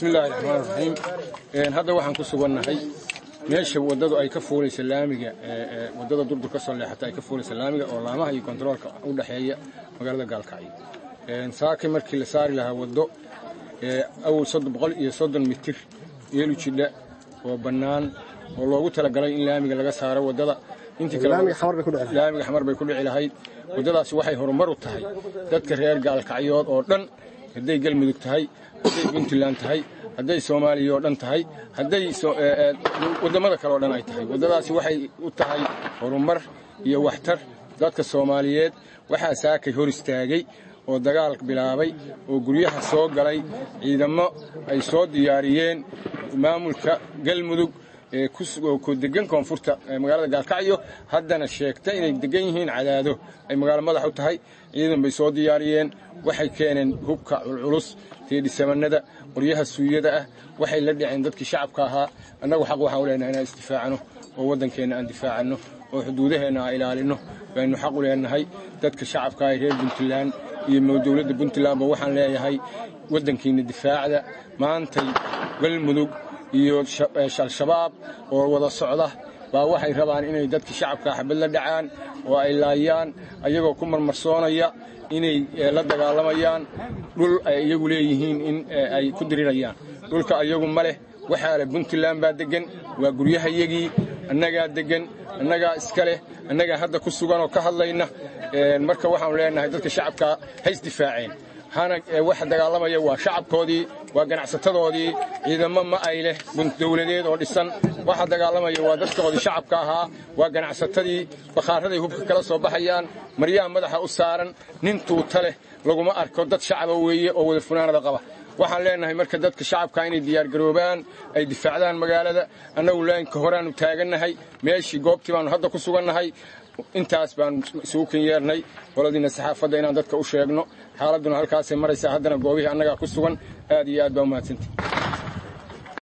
bismillaahi raxmaan raxiim hadda waxaan ku sugannahay meesha waddadu ay ka fuulaysa laamiga waddada durdur ka soo leexata ay ka fuulaysa laamiga oo laamaha iyo kontaroolka u dhexeeya magaalada gaalkacyo saakay markii la saari lahaa waddo awal boqol iyo soddon mitir yeelu jidha oo bannaan oo loogu talagalay in laamiga laga saaro waddada laamiga xamar bay ku dhici lahayd waddadaasi waxay horumar u tahay dadka reer gaalkacyood oo dhan hadday galmudug tahay hadday puntland tahay hadday soomaaliya oo dhan tahay hadday waddamada kale oo dhan ay tahay waddadaasi waxay u tahay horumar iyo waxtar dadka soomaaliyeed waxaa saakay hor istaagay oo dagaal bilaabay oo guryaha soo galay ciidamo ay soo diyaariyeen maamulka galmudug ku degan koonfurta magaalada gaalkacyo haddana sheegta inay degan yihiin cadaado ay magaalo madax u tahay ciidan bay soo diyaariyeen waxay keeneen hubka culculus teedhisamanada qoryaha suuyada ah waxay la dhaceen dadkii shacabka ahaa annagu xaq waxaan u leenahay inaan isdifaacano oo waddankeenna aan difaacanno oo xuduudaheenna aan ilaalinno baynu xaq u leenahay dadka shacabka ah reer puntland iyo dowladda puntlandba waxaan leeyahay waddankiinna difaacda maantay galmudug iyo al-shabaab oo wada socda baa waxay rabaan inay dadka shacabka xabad la dhacaan oo ay laayaan ayagoo ku marmarsoonaya inay la dagaalamayaan dhul ay iyagu leeyihiin in ay ku dirirayaan dhulka ayagu ma leh waxaa leh puntland baa deggan waa guryahayagii annagaa deggan annagaa iska leh annagaa hadda ku sugan oo ka hadlayna marka waxaanu leenahay dadka shacabka ha isdifaaceen hana waxa dagaalamaya waa shacabkoodii waa ganacsatadoodii ciidamo ma ay leh dowladeed oo dhisan waxa dagaalamaya waa dadkoodii shacabka ahaa waa ganacsatadii bakhaaraday hubka kala soo baxayaan maryaha madaxa u saaran nin tuuta leh laguma arko dad shacaba weeye oo wada funaanada qaba waxaan leenahay marka dadka shacabka inay diyaargaroobaan ay difaacdaan magaalada annagu laanka horaanu taagannahay meeshii goobtii baanu hadda ku sugannahay intaas baanu isugu ken yeernay qoladiina saxaafadda inaan dadka u sheegno xaaladduna halkaasay maraysaa haddana goobihii annagaa ku sugan aad iyo aad baa umahadsantii